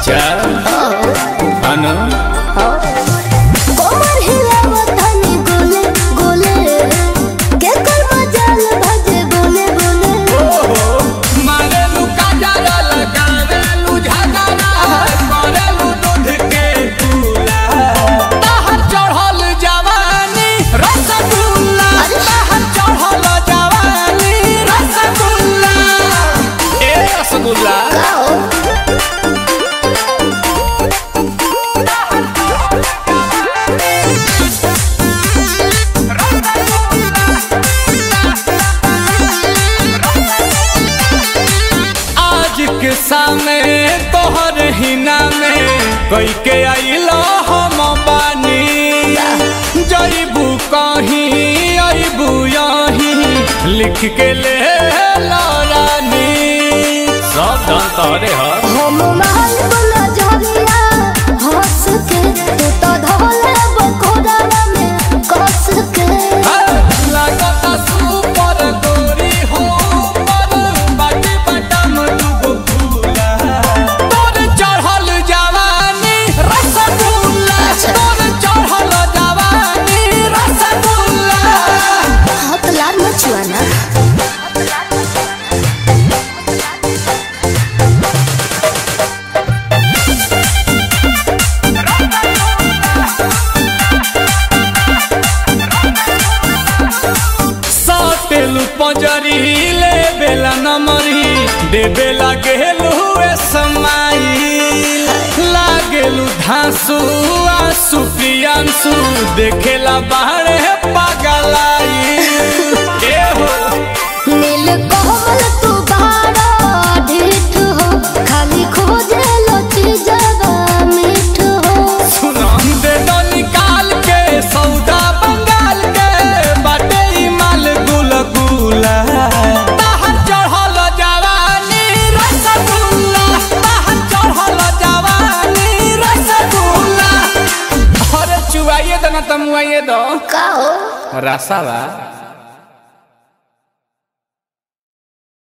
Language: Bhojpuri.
अच्छा अनु कोमर हिलावत हनी गोले गोले के कर मजाल भजे बोले बोले मारेलू काजरा लगावेलू झगड़ा करेलू दूध के चूल्हा बाहर चढ़ल जवानी रसगुल्ला बाहर चढ़ल जवानी रसगुल्ला ए रसगुल्ला आज के सामने तोहर हिना में कई के आइलो हम बानी जईबू कहीं अबू यहीं लिख के ले लो रानी सब धन तोहरे ह हम महल बोला झरिया हंस के तू तो धोले बकोड़ा में कस के लागता सुपर गोरी हो पर बाटी बटम दुगो फूला तोर चढ़ल जवानी रसगुल्ला तोर चढ़ल जवानी रसगुल्ला हाथ लाल मचुआना साटेलू पंजरी ले बेला नमरी दे बेला गेलू समाई लागेलू धांसू आंसू प्रियांसू देखेला बाहरे पागलाई ए हो नील कोमल तू बाड़ा ढीठ हो खाली खोजे लो चीजवा मीठ हो सुनो दे दो निकाल के सौदा बंगाल के बाटे ई माल गुल गुला बाहर चढ़ल जवानी रसगुल्ला बाहर चढ़ल जवानी रसगुल्ला अरे चुवाइए दो ना तमुआइए दो का हो रसावा